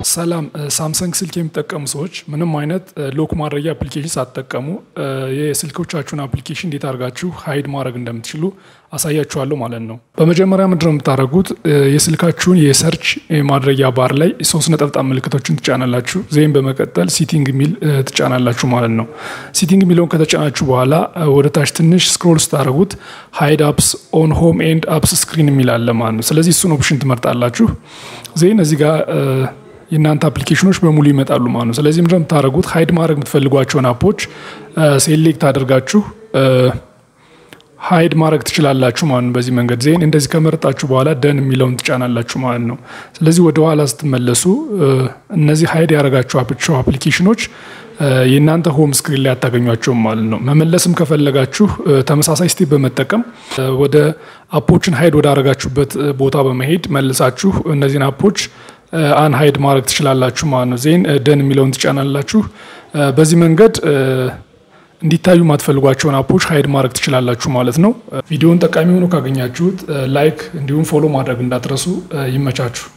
ሰላም ሳምሰንግ ስልክ የሚጠቀሙ ሰዎች ምንም አይነት ሎክ ማድረጊያ አፕሊኬሽን ሳትጠቀሙ የስልኮቻችሁን አፕሊኬሽን እንዴት አድርጋችሁ ሀይድ ማድረግ እንደምትችሉ አሳያችኋለሁ ማለት ነው። በመጀመሪያ ምንድነው የምታደርጉት? የስልካችሁን የሰርች ማድረጊያ ባር ላይ ሶስት ነጠብጣብ ምልክቶችን ትጫናላችሁ። ዜም በመቀጠል ሲቲንግ የሚል ትጫናላችሁ ማለት ነው። ሲቲንግ የሚለውን ከተጫናችሁ በኋላ ወደ ታች ትንሽ ስክሮል ስታደርጉት ሀይድ አፕስ ኦን ሆም ኤንድ አፕስ ስክሪን የሚል አለ ማለት ነው። ስለዚህ እሱን ኦፕሽን ትመርጣላችሁ። ዜን እዚህ ጋር የእናንተ አፕሊኬሽኖች በሙሉ ይመጣሉ ማለት ነው። ስለዚህ ምንድነው የምታደርጉት? ሀይድ ማድረግ የምትፈልጓቸውን አፖች ሴሌክት አድርጋችሁ ሀይድ ማድረግ ትችላላችሁ ማለት ነው። በዚህ መንገድ ዜን እንደዚህ ከመረጣችሁ በኋላ ደን የሚለውን ትጫናላችሁ ማለት ነው። ስለዚህ ወደ ኋላ ስትመለሱ እነዚህ ሀይድ ያደረጋችሁ አፕሊኬሽኖች የእናንተ ሆም ስክሪን ላይ አታገኟቸውም ማለት ነው። መመለስም ከፈለጋችሁ ተመሳሳይ ስቴፕ በመጠቀም ወደ አፖችን ሀይድ ወዳረጋችሁበት ቦታ በመሄድ መልሳችሁ እነዚህን አፖች አን ሀይድ ማድረግ ትችላላችሁ ማለት ነው። ዜን ደን የሚለውን ትጫናላችሁ። በዚህ መንገድ እንዲታዩ የማትፈልጓቸውን አፖች ሀይድ ማድረግ ትችላላችሁ ማለት ነው። ቪዲዮውን ጠቃሚ ሆኖ ካገኛችሁት ላይክ እንዲሁም ፎሎ ማድረግ እንዳትረሱ። ይመቻችሁ።